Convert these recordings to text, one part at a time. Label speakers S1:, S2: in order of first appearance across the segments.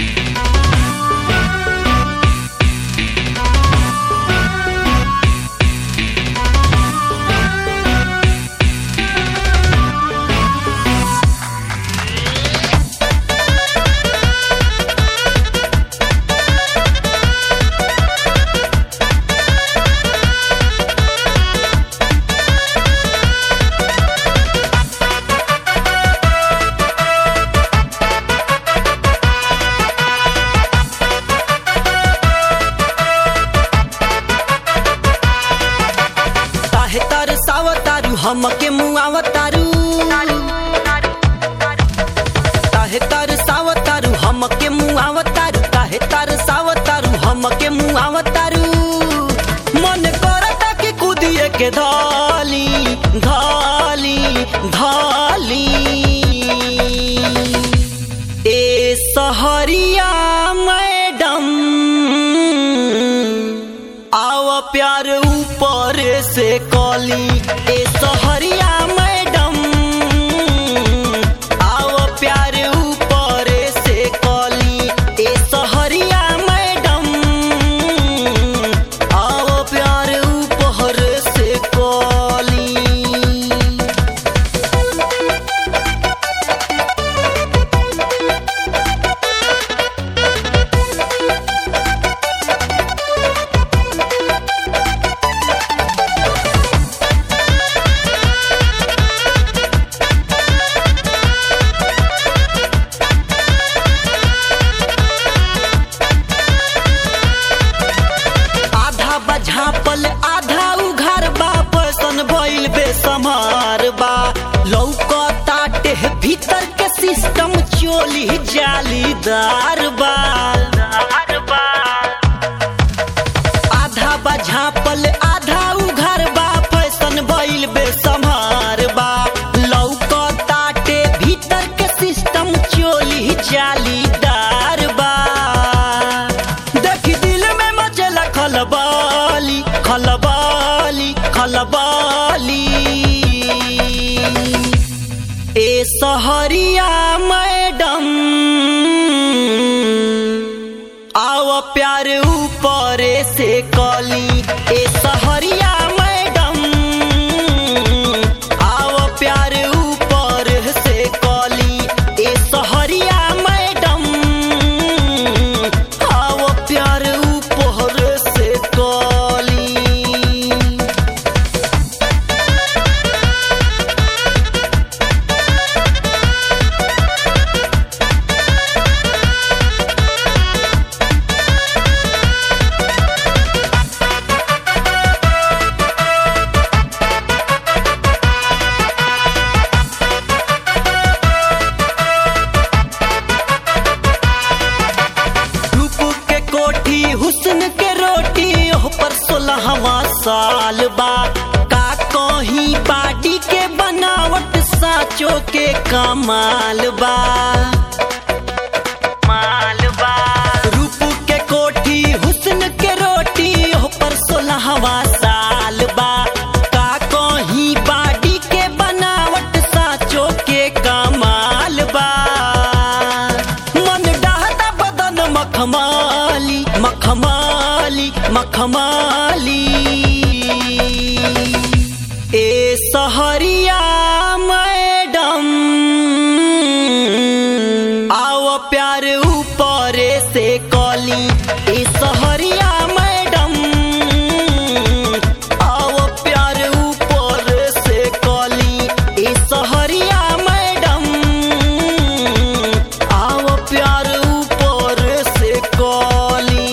S1: काहे तरसावतारू हमके मुआवतारू काहे तरसावतारू हमके मुआवतारू काहे तरसावतारू हमके मुआवतारू मन करता कि कुदिए के धाली धाली धाली ए सहरिया मैडम आव प्यार ऊपर से कली ए सहरिया मैडम आव प्यार ऊपर से कली ए सहरिया मैडम आव प्यार ऊपर से कली आधा बझापल आधा उघार बा पैसन भइल बेसमार बा लौकताटे भीतर के सिस्टम चोली जालीदार बा आधा बझापल आधा उघार बा पैसन भइल बेसमार बा लौकताटे भीतर के सिस्टम चोली जालीदार बा देखी दिल में मचला खलबाली खलबाली खलबाली ए सहरिया मैडम आव प्यार ऊपर से कली ए सहरिया मैडम आव प्यार ऊपर से कली ए सहरिया मैडम आव प्यार ऊपर से कली रूप के कोठी हुस्न के रोटी ओह पर सोलहवा साल बा का कहीं बाडी के बनावट साचो के कमाल बा मालबा रूप के कोठी हुस्न के रोटी ओह पर सोलहवा साल बा का कहीं बाडी के बनावट साचो के कमाल बा मन डहता बदन मखमाली मखमाली मखमाली ए सहरिया मैडम आओ प्यार ऊपर से कली ए सहरिया मैडम आओ प्यार ऊपर से कली ए सहरिया मैडम आओ प्यार ऊपर से कली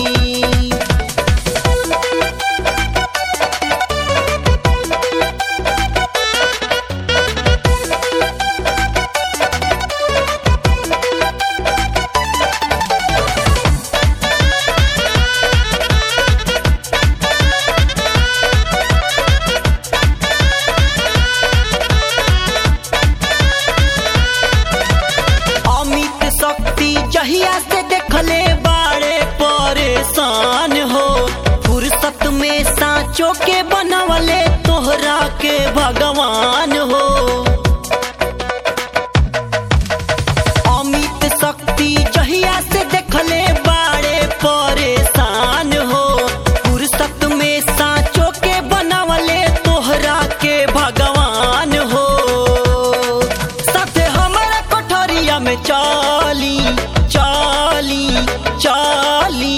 S1: अमित शक्ति जहिया से देखले बाड़े परेशान हो फुर्सत में सांचो के बनवले तोहरा के भगवान हो अमित शक्ति जहिया से देखले बाड़े परेशान हो फुर्सत में साँचो के बनावले तोहरा के भगवान हो साथे हमारा कोठरिया में चाली चाली चाली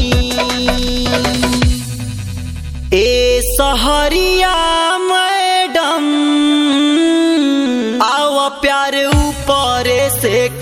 S1: ए सहरिया मैडम आओ प्यार ऊपर से